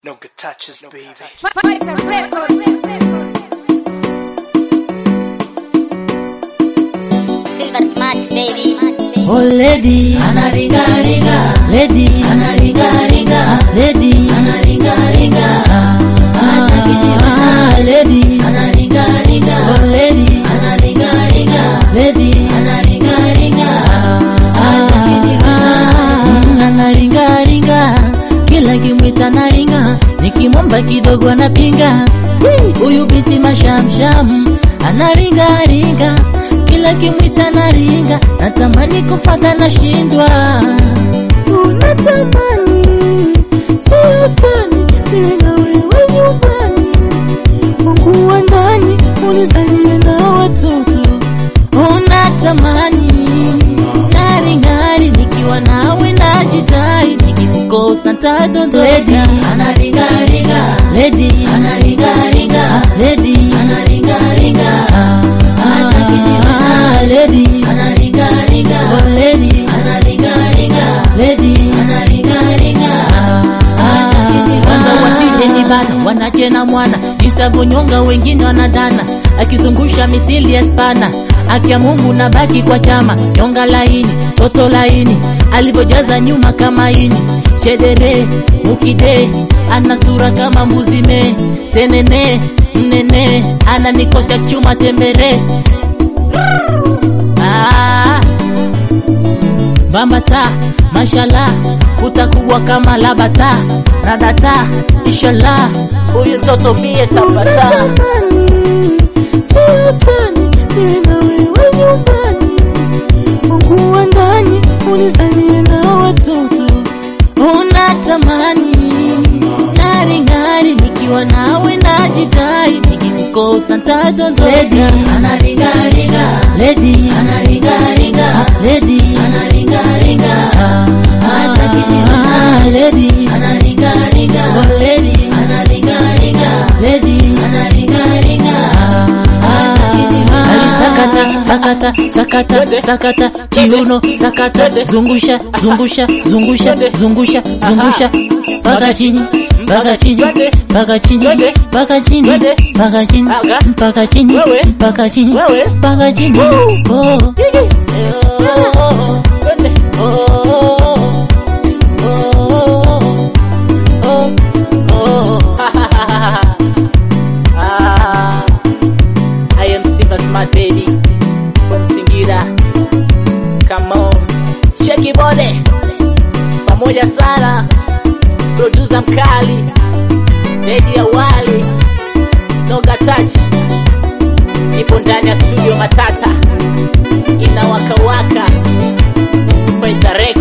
No good touches, baby. Fighter Records. Silver Smart baby. Oh lady, anaringa ringa lady, anaringa ringa lady, anaringa ringa ah, lady, anaringa ringa oh lady, anaringa ringa lady, anaringa ringa ah, anaringa ringa, kila kimwita naringa, nikimwomba kidogo anapinga. Huyu binti mashamsham anaringa ringa, kila kimwita naringa, natamani kufata nashindwa. Unatamani sio tani, niwe na wewe nyumbani, Mungu wa ndani unizalie na watoto. Unatamani ng'aring'ari, nikiwa nawe najidai, nikikukosa ntadondoka. anaringa ringa Lady, anaringa ringa lady, anaringa ringa ah, lady, anaringa ringa oh lady, anaringa ringa lady, anaringa ringa kwanza wasije ni bana wanache na mwana nisavonyonga wengine wanadana akizungusha misili ya spana akia Mungu na baki kwa chama nyonga laini toto laini alivyojaza nyuma kama ini shedere mukide ana sura kama mbuzi me senene mnene ana nikosha chuma tembere ah. Bambata, mashallah, utakuwa kama labata, radata, inshallah, huyu mtoto mie tapata. Mungu wa ndani unizalie na watoto, unatamani ng'ari ng'ari, nikiwa nawe najidai, nikikukosa ntadondoka. anaringa ringa Lady, anaringa ringa lady, anaringa ringa ah, lady, anaringa ringa oh lady, anaringa ringa lady. anaringa ringa Ali sakata sakata sakata sakata kiuno sakata zungusha zungusha zungusha zungusha zungusha mpaka chini mpaka chini mpaka chini mpaka chini mpaka chini mpaka chini mpaka chini mpaka chini oh oh oh oh Ah, I am Simba Smart Baby from Singira. Come on, shake body pamoja sana, producer mkali Dedi Awali, Noga Touch, ipo ndani ya studio Matata, inawakawaka Fighter Records.